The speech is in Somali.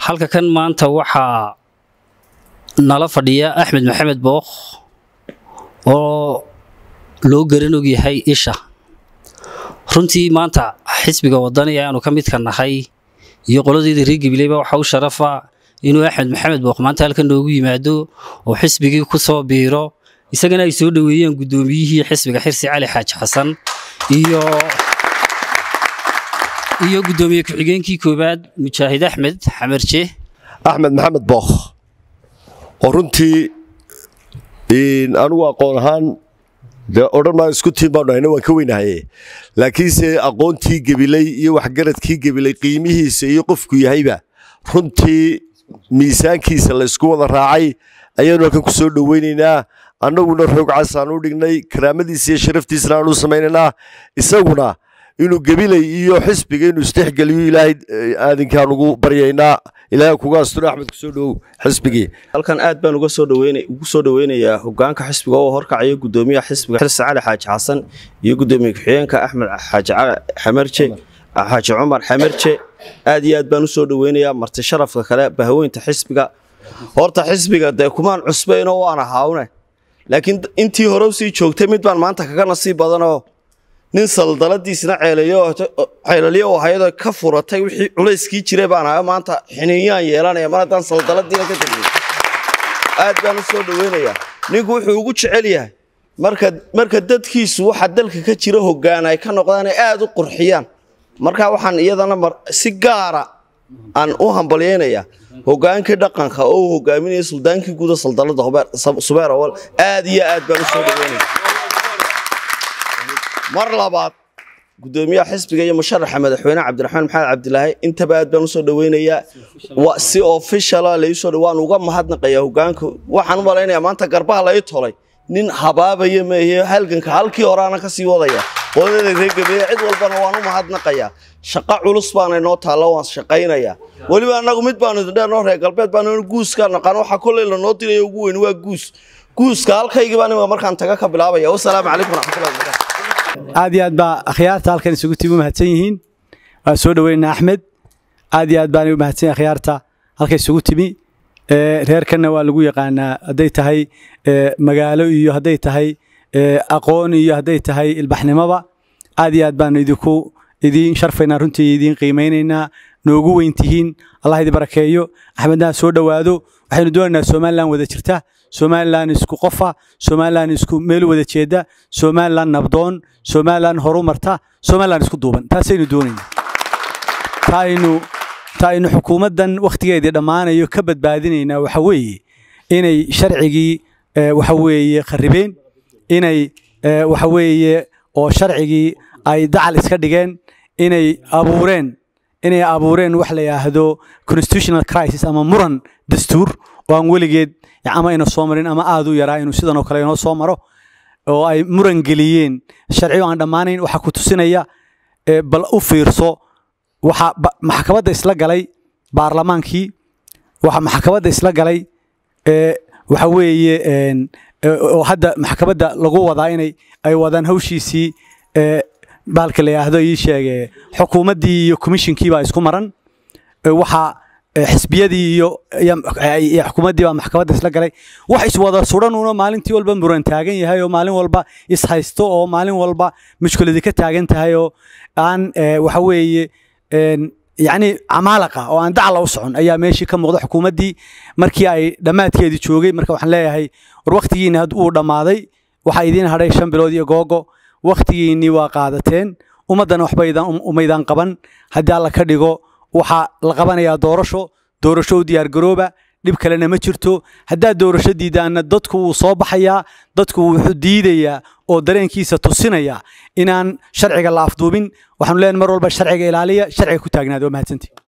halka kan maanta waxaa nala fadhiya axmed maxamed bookh oo loo garan og yahay isha runtii maanta xisbiga wadani ayaanu ka midka nahay iyo qoladeeda reer gabileyba waxaa u sharafa inuu axmed maxamed bookh maanta halkan noogu yimaado oo xisbigii ku soo biiro isagana ay soo dhoweeyeen guddoomiyihii xisbiga xirsi cali xaaji xasan iyo iyo guddoomiye ku-xigeenkii koowaad mujaahid axmed xamarje axmed maxamed bookh oo runtii anigu aqoon ahaan dee odhan maa isku tiin baanu hayna waan ka weynahaye laakiinse aqoontii gebilay iyo waxgaradkii gebilay qiimihiisa iyo qofku yahayba runtii miisaankiisa la ysku wada raacay ayaanu halkan ku soo dhoweynaynaa annaguna roog casaan u dhignay karaamadiisa iyo sharaftiisana aanu samaynaynaa isaguna inuu gebilay iyo xisbiga inuu isdhexgeliyo ilaahay aadinkaan ugu baryaynaa ilaahay kuga asturo axmed kusoo dhowow xisbigii halkan aad baan uga soo dhaweyn ugu soo dhoweynayaa hogaanka xisbiga oo horkacaya guddoomiyaha xisbiga xirsi cali xaaji xasan iyo guddoomiye ku-xigeenka axmed xaaji xamarje xaaji cumar xamarje aad iyo aad baan usoo dhoweynayaa marti sharafka kale bahaweynta xisbiga horta xisbiga dee kumaan cusbaynoo waan ahaawne laakiin intii hore usii joogtay mid baan maanta kaga nasiib badanoo nin saldaladiisna ceelaliyo hayadoo ka furatay wixii culayskii jiray baan ahay maanta xiniinyaan yeelanaya mar haddaan saldaladiina ka tegay aad baan u soo dhoweynayaa ninku wuxuu ugu jecel yahay marka marka dadkiisu waxa dalka ka jira hoggaan ay ka noqdaan ay aad u qurxiyaan marka waxaan iyadana si gaara aan u hambalyaynayaa hogaankii dhaqanka oo uu hogaaminaya suldaankii guuda saldalada subeer awal aad iyo aad baan u soo dhoweynaya mar labaad guddoomiyaha xisbiga iyo musharaxa madaxweyne cabdiraxmaan maxamed cabdilaahi intaba aad baan usoo dhoweynayaa si ofishala laisoo waan uga mahadnaqayaa hogaanka waxaan u malaynayaa maanta garbaha lai tolay nin habaabaya meehe halganka halkii horeana kasii wadaya qodada reegabeeye cid walbana waan u mahadnaqayaa shaqo culus baana inoo taalla waan shaqaynayaa weliba annagu mid baanu idindheernoo reer galbeed baanu guuska naqaan waxa kolley lanoo diraya ugu weyn waa guus guuska halkaygii baan imika markaan taga ka bilaabaya wasalaamu calaykum waraxmatullahi wabarakatu aad iyo aad baa akhyaarta halkan isugu timi u mahadsan yihiin waan soo dhoweynaa axmed aad iyo aad baanay u mahadsan yihin akhyaarta halka isugu timi reerkanna waa lagu yaqaanaa hadday tahay magaalo iyo hadday tahay aqoon iyo hadday tahay ilbaxnimoba aad iyo aad baanu idinku idiin sharfaynaa runtii idiin qiimaynaynaa noogu weyntihiin allah idi barakeeyo axmedna soo dhowaado waxaynu doonaynaa somalilan wada jirta somalilan isku qofa somalilan isku meel wada jeeda somalilan nabdoon somalilan horumarta somalilan isku duuban taasaynu doonaynaa taaynu taaynu xukuumaddan wakhtigeedii dhammaanayo ka badbaadinaynaa waxa weeye inay sharcigii waxa weeye kharribeen inay waxa weeye oo sharcigii ay dacal iska dhigeen inay abuureen inay abuureen wax la yidhaahdo constitutional crisis ama muran dastuur oo aan weligeed ama ina soo marin ama aad u yaraa inuu sidan oo kale inoo soo maro oo ay muran geliyeen sharciyo aan dhammaanayn waxaa ku tusinaya bal u fiirso waxa maxkamadda isla galay baarlamaankii waxa maxkamadda isla galay waxa weeye oo hadda maxkamadda lagu wadaa inay ay wadaan hawshiisii baalka la yidhaahdo ii sheege xukuumaddii iyo komishinkii baa isku maran waxaa xisbiyadii iyo xukuumaddii baa maxkamadda isla galay wax iswada suran una maalintii walba muran taagan yahay oo maalin walba ishaysto oo maalin walba mushkiladii ka taagan tahay oo aan waxa weeye yacni camaalaqa oo aan dacla u socon ayaa meeshii ka muuqda xukuumaddii markii ay dhammaadkeedii joogay marka waxaan leeyahay war wakhtigiinni had uu dhammaaday waxaa idiin hadhay shan bilood iyo googo wakhtigiinnii waa qaadateen ummaddana waxba umaydaan qaban haddii alla ka dhigo waxaa la qabanayaa doorasho doorasho u diyaargarooba dhib kalena ma jirto haddaad doorasho diidaanna dadku wuu soo baxayaa dadku wuxuu diidayaa oo dareenkiisa tusinaya inaan sharciga la afduubin waxaanu leenahay mar walba sharciga ilaaliya sharciga ku taagnaada waa mahadsantii